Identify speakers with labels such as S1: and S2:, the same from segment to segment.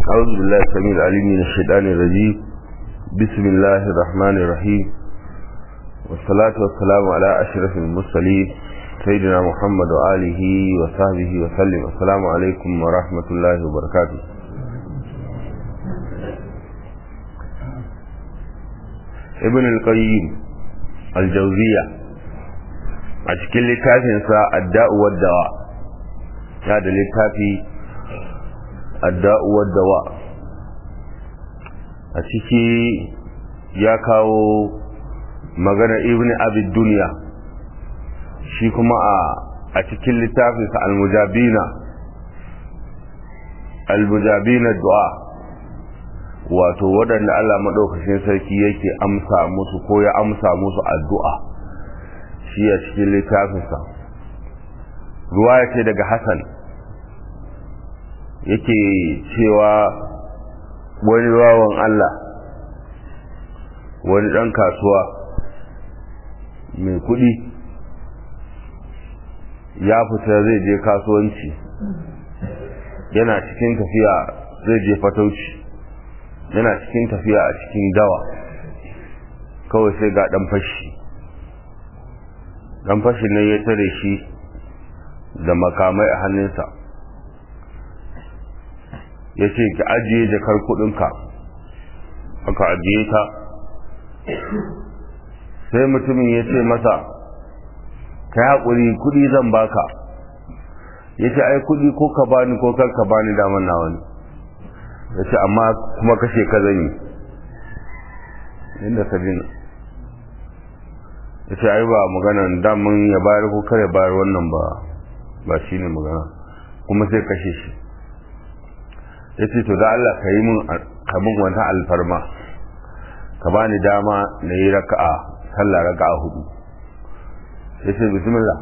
S1: أعوذ بالله السميع العليم من الشيطان الرجيم بسم الله الرحمن الرحيم والصلاة والسلام على أشرف المرسلين سيدنا محمد وآله وصحبه وسلم السلام عليكم ورحمة الله وبركاته ابن القيم الجوزية أشكل لتافنسا الداء والدواء هذا لتافي adda'u waddawa a ciki ya kawo magana ibn abid duniya shi kuma a cikin littafinsa almujabina almujabina du'a wato waɗanda Allah maɗaukacin sarki yake amsa musu ko ya amsa musu addu'a shi a cikin littafinsa ruwa ya ce daga Hassan yake cewa wani wawan Allah wani ɗan kasuwa mai kuɗi ya fita zai je kasuwanci yana cikin tafiya zai je fatauci yana cikin tafiya a cikin dawa kawai sai ga ɗan fashi ɗan fashin nan ya tare shi da makamai a hannunsa ya ce ki ajiye jakar kudinka aka ajiye ta sai mutumin ya ce masa ka yi haƙuri kudi zan baka ya ce ai kudi ko ka bani ko kar ka bani daman na wani ya ce amma kuma kashe ka zan yi inda ka jina ya ce ai ba maganan daman ya bayar ko kar ya bayar wannan ba ba shi ne magana kuma sai kashe shi ya ce to da Allah ka yi min kamun wata alfarma ka ba ni dama na yi raka'a sallah raka'a hudu ya ce bismillah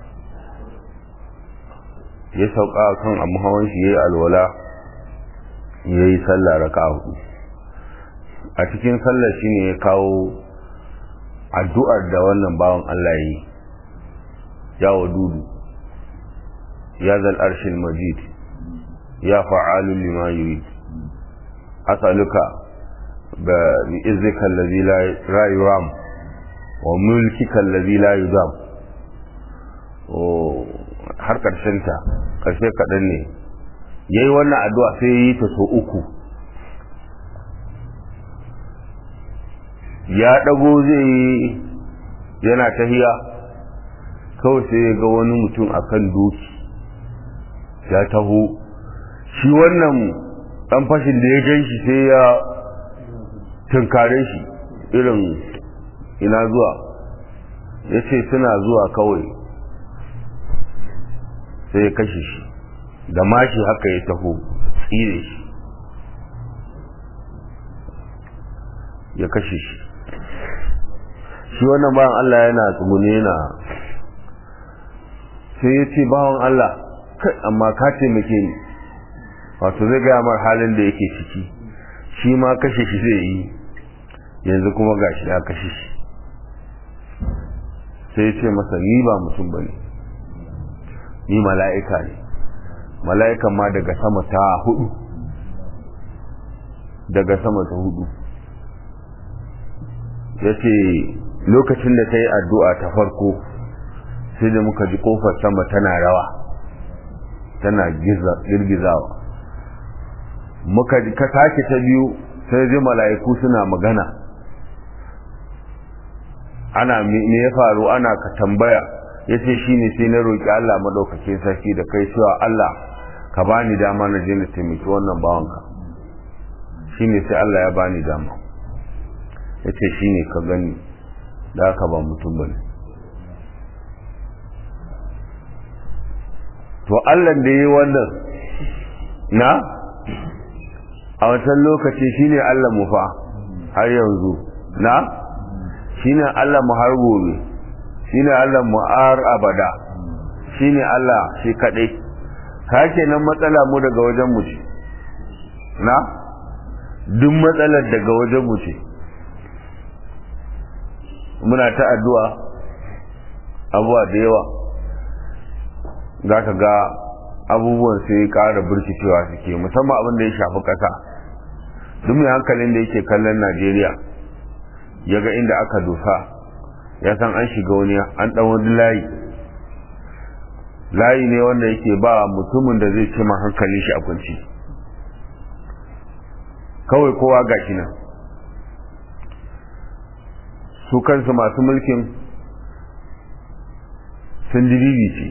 S1: ya sauka kan abu hawan shi ya yi alwala ya yi sallah raka'a hudu a cikin sallah shi ne ya kawo addu'ar da wannan bawan Allah yi ya wadudu ya zal arshin majid يا فعال لما يريد أسألك بإذنك الذي لا يرام وملكك الذي لا يدام har ƙarshenta ƙarshe kaɗan ne ya yi wannan addu'a sai ya yi ta so uku ya ɗago zai yi yana tahiya kawai sai ya ga wani mutum akan doki ya taho shi wannan ɗan fashin da ya gan shi sai ya tunkare shi irin ina zuwa ya ce suna zuwa kawai sai ya kashe shi da mashi haka ya taho tsire shi ya kashe shi shi wannan bawan Allah yana tsugune yana sai ya ce bawan Allah amma ka taimake ni wato zai gaya mar halin da yake ciki shi ma kashe shi zai yi yanzu kuma gashi ya kashe shi sai ya ce masa ni ba mutum ba ne ni mala'ika ne mala'ikan ma daga sama ta hudu daga sama ta hudu ya ce lokacin da ta yi addu'a ta farko sai da muka ji kofar sama tana rawa tana girgizawa muka ka sake ta biyu sai ji mala'iku suna magana ana me ya faru ana ka tambaya yace shine sai na roki Allah madaukakin sarki da kai cewa Allah ka bani dama na je na taimaki wannan bawanka shine sai Allah ya bani dama yace shine ka gani da haka ba mutum bane to Allah da yi wannan na a wancan lokaci shine Allah mu fa har yanzu na shine Allah mu har gobe shine Allah mu har abada shine Allah shi kadai kake nan matsala mu daga wajen mu ce na duk matsalar daga wajen mu ce muna ta addu'a abuwa da yawa za ka ga abubuwan sai ƙara burkicewa suke musamman abin da ya shafi ƙasa duk mai hankalin da yake kallon najeriya ya ga inda aka dosa ya san an shiga wani an ɗan wani layi layi ne wanda yake ba mutumin da zai ce ma hankalin shi a kunci kawai kowa ga shi nan su kansu masu mulkin sun dibibi ce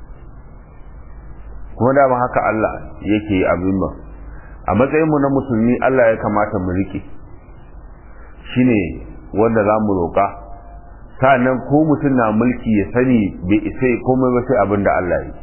S1: kuma dama haka Allah yake abin ba a matsayinmu na musulmi Allah ya kamata mu rike shine wanda za mu roƙa sa'annan ko mutum na mulki ya sani bai isa komai ba sai abin da Allah yi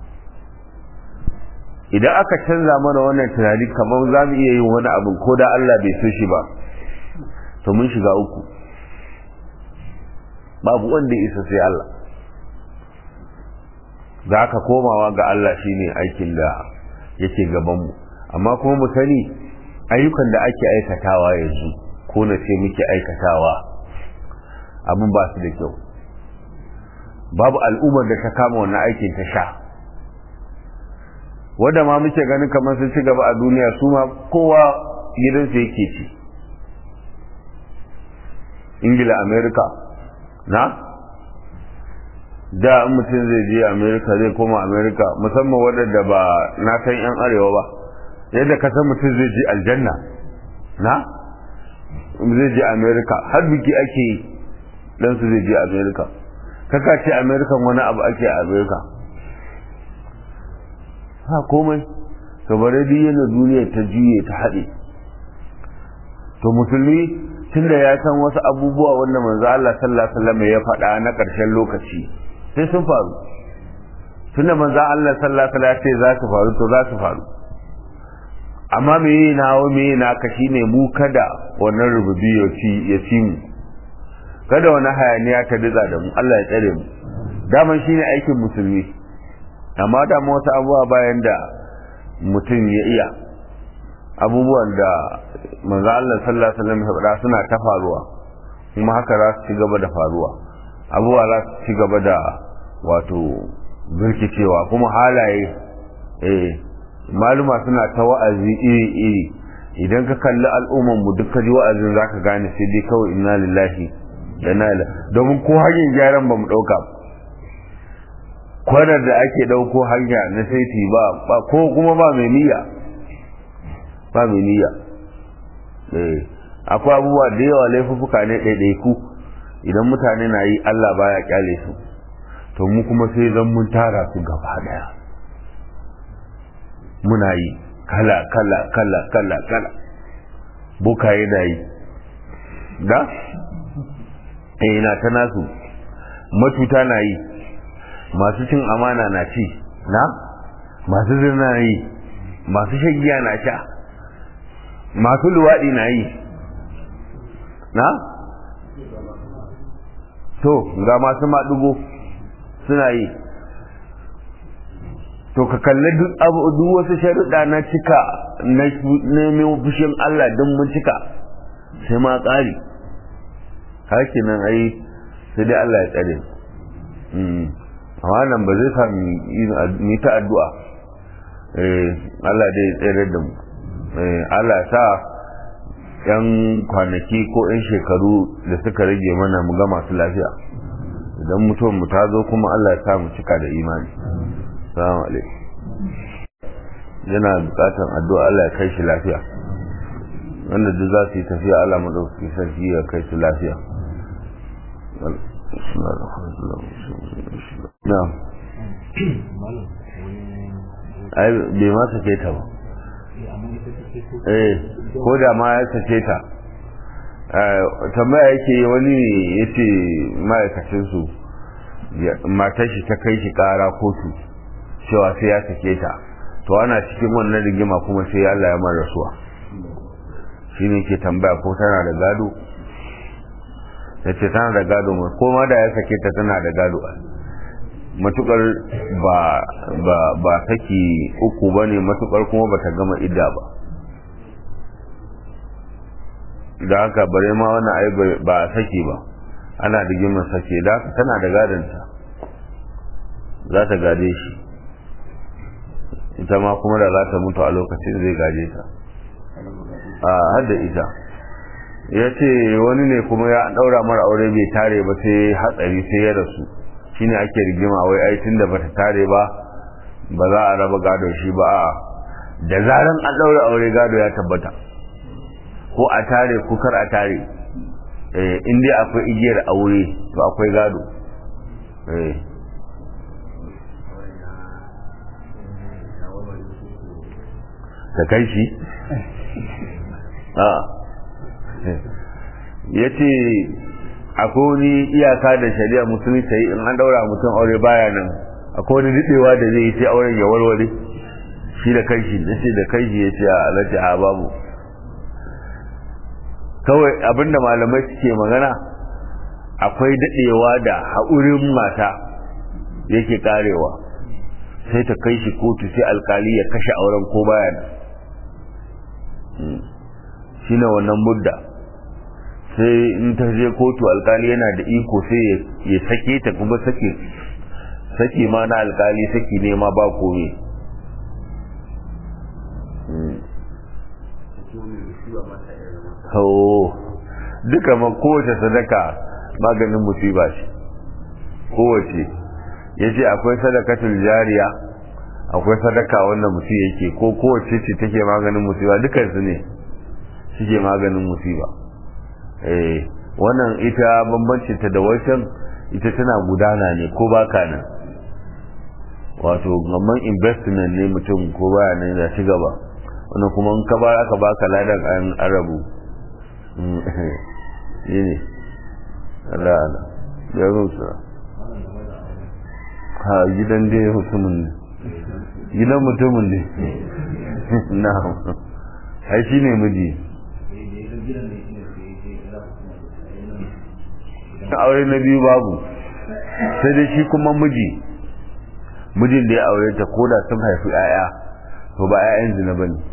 S1: idan aka canza mana wannan tunani kamar za mu iya yin wani abin ko da Allah bai so shi ba to mun shiga uku babu wanda ya isa sai Allah za ka komawa ga Allah shine aikin da yake gabanmu amma kuma mu sani ayyukan da ake aikatawa yanzu ko na ce muke aikatawa abin ba su da kyau babu al'ummar da ta kama wannan aikin ta sha wadda ma muke ganin kamar sun ci gaba a duniya su ma kowa gidansu yake ci ingila amerika na da in mutum zai je amerika zai koma amerika musamman waɗanda ba na san 'yan arewa ba yadda ka san mutum zai je aljanna na zai je amerika har biki ake yi dan su zai je amerika kaka ce amerika wani abu ake a amerika ha komai to bare duk yana duniya ta juye ta haɗe to musulmi tunda ya san wasu abubuwa wanda manzo Allah sallallahu alaihi wasallam ya faɗa na ƙarshen lokaci sai sun faru tunda manzo Allah sallallahu alaihi wasallam ya ce za su faru to za su faru amma me yi nawo me yi naka shine mu kada wannan rububi ya ci ya ci mu kada wani hayaniya ta diza da mu Allah ya tsare mu daman shine aikin musulmi amma da mu wasu abubuwa bayan da mutum ya iya abubuwan da manzo Allah sallallahu alaihi wasallam ya faɗa suna ta faruwa kuma haka za su ci gaba da faruwa abubuwa za su ci gaba da wato birkicewa kuma halaye eh maluma suna ta wa'azi iri-iri idan ka kalli al'umman mu duk ji wa'azin zaka gane sai dai kawai inna lillahi da na domin ko hanyar gyaran ba mu ɗauka kwanar da ake ɗauko hanya na saiti ba ko kuma ba mai niyya ba mai niyya akwai abubuwa da yawa laifuffuka ne ɗaiɗaiku idan mutane na yi Allah baya kyale su to mu kuma sai zan mun tara su gaba daya muna yi kala kala kala kala kala bukaye na yi da eh na ta nasu matuta na yi masu cin amana na ci na masu zirna na yi masu shagiya na sha masu luwaɗi na yi na to ga masu maɗugo suna yi to ka kalli duk abu duk wasu sharuɗa na cika na neman fushin Allah don mun cika sai ma ƙari haki nan ai sai dai Allah ya tsare amma nan ba zai sami yi ta addu'a Allah dai ya tsere da mu Allah sa yan kwanaki ko yan shekaru da suka rage mana mu ga masu lafiya idan mutuwar mu ta zo kuma Allah ya sa mu cika da imani salamu alaikum yana bukatan addu'a Allah ya kai shi lafiya wanda duk za su yi tafiya Allah madauki sarki ya kai su lafiya na ai bai ma sake ta ba eh ko da ma ya sake ta tambaya yake wani ne ya ce ma'aikacinsu matar shi ta kai shi kara kotu cewa sai ya sake ta to ana cikin wannan rigima kuma sai Allah ya mara rasuwa shi ne ke tambaya ko tana da gado ya ce tana da gado ko ma da ya sake ta tana da gado matukar ba ba ba saki uku ba ne matukar kuma ba ta gama idda ba da haka bare ma wannan ai ba saki ba ana rigimar sake da haka tana da gadonta za ta gade shi ita ma kuma da za ta mutu a lokacin zai gaje ta a hadda ita ya ce wani ne kuma ya daura mara aure bai tare ba sai hatsari sai ya rasu shine ake rigima wai ai tunda bata tare ba ba za a raba gado shi ba a da zaran an daura aure gado ya tabbata ko a tare ko kar a tare eh in dai akwai igiyar aure to akwai gado eh ta kai shi a ya ce akwai wani iyaka da shari'a musulmi ta yi in an daura mutum aure baya nan akwai wani daɗewa da zai yi sai auren ya warware shi da kai shi da ce da kai shi ya ce a alaji a babu kawai abinda malamai suke magana akwai daɗewa da haƙurin mata yake karewa sai ta kai shi kotu sai alkali ya kashe auren ko baya nan shi ne wannan mudda sai in ta je kotu alkali yana da iko sai ya sake ta kuma sake sake ma na alkali sake nema ba kome so duka ma kowace sadaka maganin musiba ce kowace ya ce akwai sadakatul jariya akwai sadaka wanda mutum yake ko kowace ce take maganin musiba dukansu ne suke maganin musiba eh wannan ita bambancin ta da wancan ita tana gudana ne ko baka nan wato gamman investment ne mutum ko baya nan ya ci gaba wannan kuma in ka ba aka baka ladan an arabu shi ne Allah Allah ya rusa ha gidan dai mutumin ne gidan mutumin ne na ai shi ne miji aure na biyu babu sai dai shi kuma miji mijin da ya aure ta koda sun haifi 'ya'ya to ba 'ya'yan zina ba ne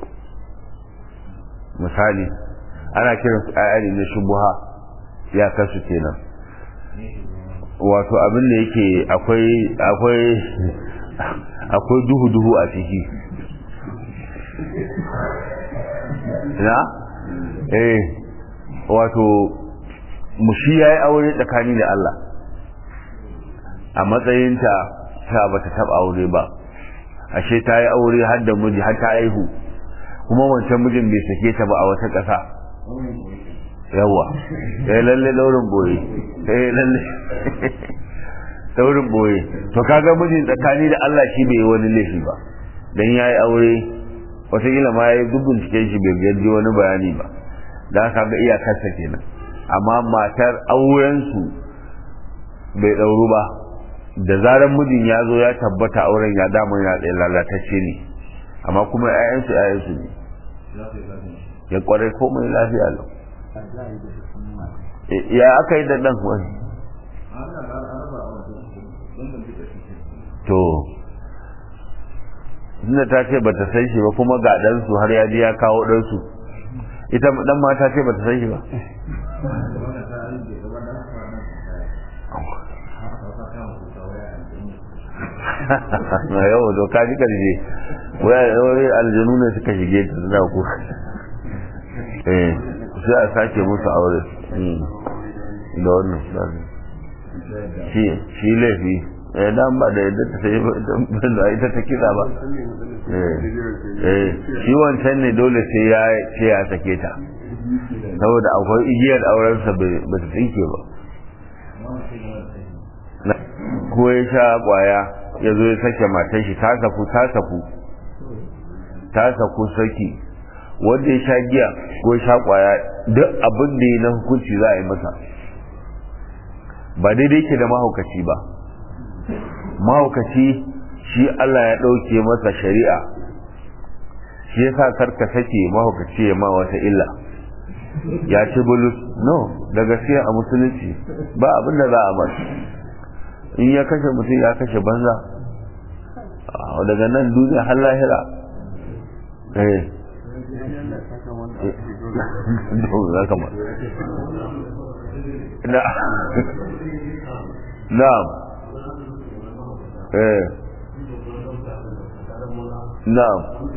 S1: misali ana kiran su 'ya'ya ne na shubuha ya kasu kenan wato abin da yake akwai akwai akwai duhu-duhu a ciki na eh wato mushi ya yi aure tsakani da Allah a matsayinta ta ba ta taba aure ba ashe ta yi aure har da miji har ta aihu kuma wancan mijin bai sake ta ba a wata ƙasa yawa ya lalle daurin boye ya lalle daurin boye to kaga mijin tsakani da Allah shi bai yi wani laifi ba dan ya yi aure wataƙila ma ya yi dubin cikin shi bai gaji wani bayani ba da ka ga iyakarsa kenan amma matar aurensu bai ɗauru ba da zarar mijin ya zo ya tabbata auren ya damar ya tsaye lalatacce ne amma kuma 'ya'yansu 'ya'yansu ne ya kwarai komai lafiya lau ya aka yi da ɗan wani to tunda ta ce bata san shi ba kuma ga ɗansu har ya ji ya kawo ɗansu ita ɗan mata ce bata san shi ba na yau to ka ji karshe wai aljanu ne suka shige ta suna ku eh sai a sake musu aure da wannan shi shi laifi eh dan ba da yadda ta sai ba ita ta kira ba eh shi wancan ne dole sai ya sai ya sake ta saboda akwai igiyar aurensa ba ta tsinke ba ko ya sha kwaya ya zo ya sake matan shi ta saku ta saku ta saku saki wanda ya sha giya ko ya sha kwaya duk abin da ya na hukunci za a yi masa ba daidai ke da mahaukaci ba mahaukaci shi Allah ya ɗauke masa shari'a shi ya sa karka sake mahaukaci ya ma wata illa ya ci bulus no da gaskiya a musulunci ba abin da za a masa in ya kashe mutum ya kashe banza daga nan duniya har lahira eh na'am eh na'am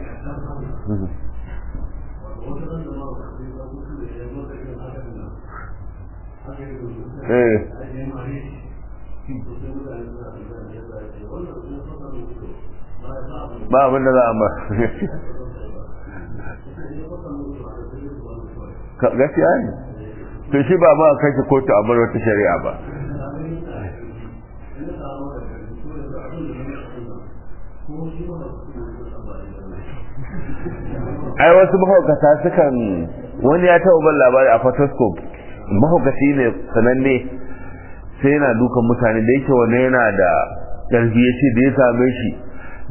S1: eh ba abin da za a ba gaskiya ne to shi ba ma kashe kotu a bar wata shari'a ba ai wasu mahaukata sukan wani ya taɓa ban labari a photoscope mahaukaci ne sananne sai yana dukan mutane da yake wani yana da ƙarfi ya ce da ya same shi